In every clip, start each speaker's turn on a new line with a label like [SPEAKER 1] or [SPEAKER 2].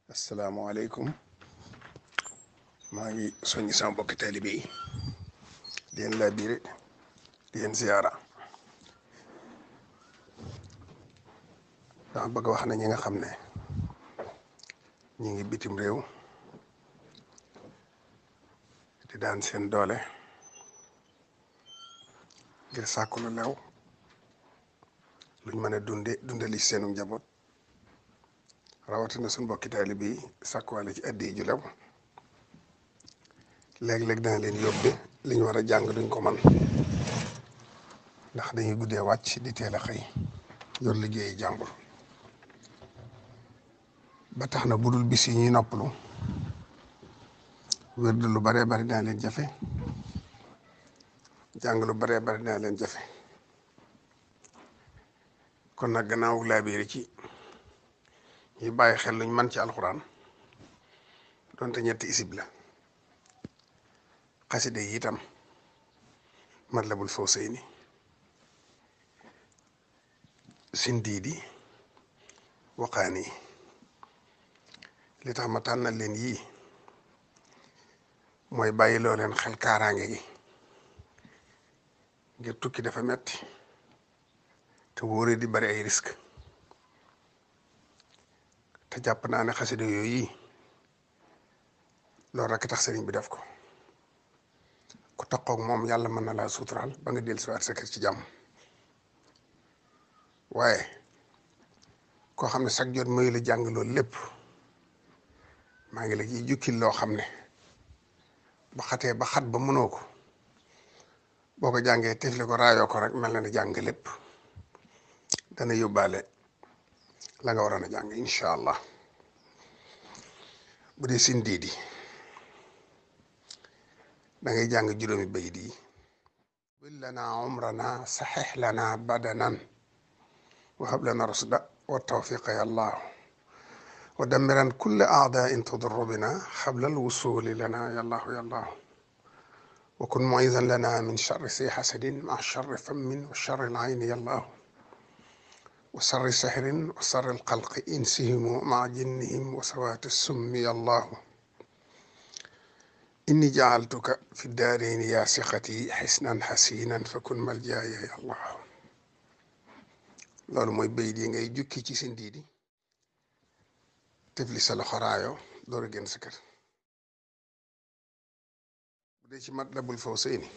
[SPEAKER 1] asalaamaaleykum maa ngi soññi sama mbokki taalibe yi di leen laa biire di leen ziyaara dama bëgg wax na ñi nga xam ne ñi ngi bitim réew di daan seen doole ngir sàkku lu lew luñ mën a dunde dundali seenu njaboot rawatina suñ mbokki taalibe yi sàkkuwaale ci addi ju lew léeg-léeg dana leen yóbbe li ñu war a jàng duñ ko man ndax dañuy guddee wàcc di teel a xëy yor liggéeyi jàmbur ba tax na budul bis yi ñuy noppalu wér lu baree bari dana leen jafe jàng lu baree bari dana leen jafe kon nag gannaaw laabiiri ci ñu bàyyi xel luñ man ci alxuraan donte ñetti isib la xaside yi itam Matlabul Fawzayni sindiidi waqaani li tax ma tànnal leen yii mooy bàyyi loo leen xel kaaraange gi ngir tukki dafa metti te wóore di bari ay risque te jàpp naa ne xasida yooyu yi loolu rekk tax sëriñ bi def ko ku taqoog moom yàlla mën na laa suuturaal ba nga dellu si waat sa kër ci jàmm waaye koo xam ne sag jot mayu la jàng loolu lépp maa ngi la ciy jukkil loo xam ne ba xatee ba xat ba mënoo ko boo ko jàngee tifli ko raayoo ko rek mel na ne jàng lépp dana yóbbaale la nga waroon a jàng incha allah bu dee sindiidi da ngay jàng juróomi bayit yi bil lana umrana saxix lana badanan wa hab lana rusda wa tawfiqa ya allah wa damiran kulle aadain tudurru bina xabla alwusuli lana ya allahu ya allah wa kun muizan lana min charri si xasadin ma charri fammin wa charri alayni ya allah wa sarri sihrin wa sarri alxalqi insihimu maa jinnihim wa sawaati summi allahu inni jaaltuka fi daarayni yaa siqati xisnan xasinan fa kun maljaaya ya allah loolu mooy bayit yi ngay jukki ci seen diidi tefli sa loxo raayoo door a génn sa kër bu dee ci Matlabul Fawzayni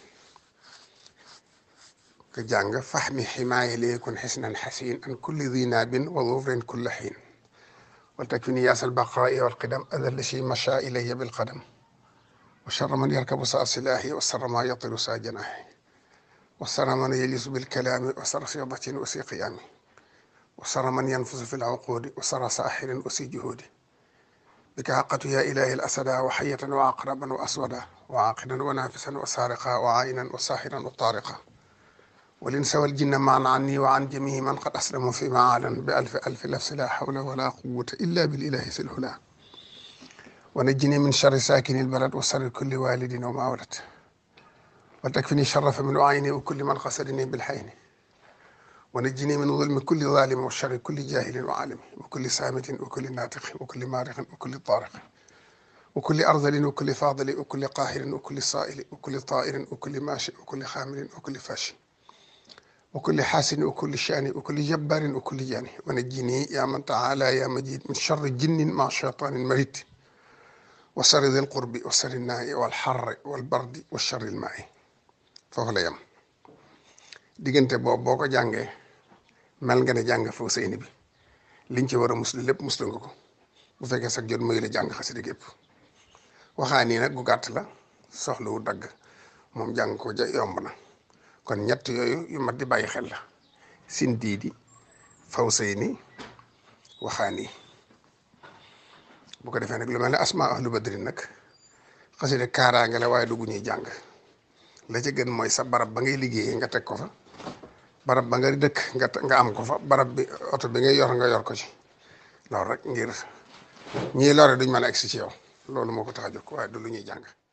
[SPEAKER 1] ka jàng faxmi ximaaya leekun xisnan xasin an kulli dinaabin wa dufrin kulla xiin wal takfini yaasal baqaai wal qidam adal shi macha ilayya bil qadam wa charra man yarkabu saa silaahi wa sarra ma yatiru saa janaahi wa sarra man yelisu bil kalaami wa sarra fidatin wa si qiyaami wa sarra man yanfusu fi lcuquudi wa sarra saaxirin wa si juhuudi bika xaqatu yaa ilaahi al asada wa xayatan wa aqraban wa aswada wa aaqidan wa naafisan wa saariqa wa aayinan wa saaxiran wa taariqa والإنس والجن معا عني وعن جميع من قد أسلموا في معالا بألف ألف لفظ لا حول ولا قوة إلا بالإله ذي الهلا ونجني من شر ساكن البلد وشر كل والد وما ولد وتكفني شر فمن عيني وكل من قصدني بالحين ونجني من ظلم كل ظالم وشر كل جاهل وعالم وكل سامت وكل ناطق وكل مارق وكل طارق وكل أرذل وكل فاضل وكل قاهر وكل صائل وكل طائر وكل ماشي وكل خامل وكل فاشي وكل حاسن وكل شان وكل جبار وكل جاني ونجني يا من تعالى يا مجيد من شر جن مع شيطان مريد وشر ذي القرب وشر الناء والحر والبرد والشر الماء foofu la yem diggante boobu boo ko jàngee mel nga ne jàng Fawzayni bi liñ ci war a muslu lépp muslu nga ko bu fekkee sax jot muy la jàng xasida gépp waxaa nii nag gu gàtt la soxlawu dagg moom jàng ko ja yomb na kon ñett yooyu yu mat di bàyyi xel la sindiidi Fawzayni waxaani bu ko defee nag lu mel ne asma ahlu badri nag xasida kaaraange la waaye dugg ñuy jàng la ca gën mooy sa barab ba ngay liggéeyee nga teg ko fa barab ba nga dëkk nga nga am ko fa barab bi oto bi ngay yor nga yor ko ci loolu rek ngir ñii lore duñ mën a egsi ci yow loolu moo ko tax a jóg waaye du lu ñuy jàng